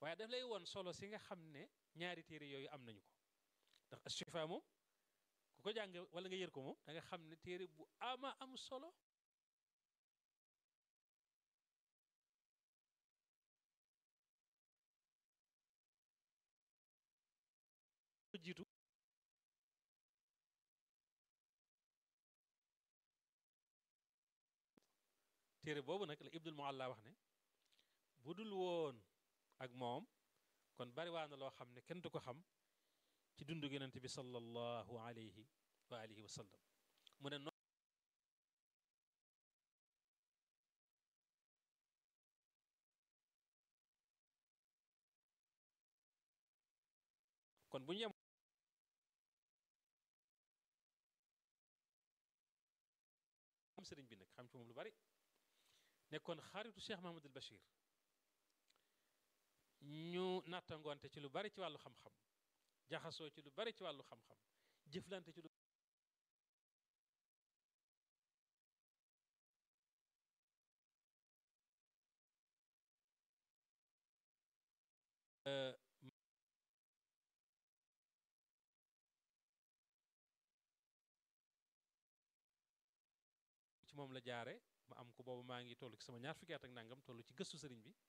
waaye daf lay woon solo si nga xam ne ñaari téere yooyu am nañu ko ndax Ashifa moom ku ko jàng wala nga yër ko moom da nga xam ne téere bu ama am solo jiitu téere boobu nag la Ibnul Mualla wax ne bu dul woon ak moom kon bari waa na loo xam ne kenn du ko xam ci dundu yonent bi sallallahu alayhi wa alihi wa sallam mu ne kon bu ñu yem am sëriñ bi nag xam ci moom lu bari nekkoon xaritu Cheikh Mahamadul Bachir ñu nattangoonte ci lu bari ci wàllu xam-xam jaxasoo ci lu bari ci wàllu xam-xam jëflante ci lu ci moom la jaare ma am ko boobu maa ngi toll ci sama ñaar fukki at ak nangam toll ci gëstu sëriñ bi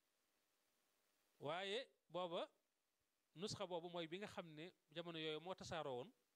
waaye booba nusxa boobu mooy bi nga xam ne jamono yooyu moo tasaaroo woon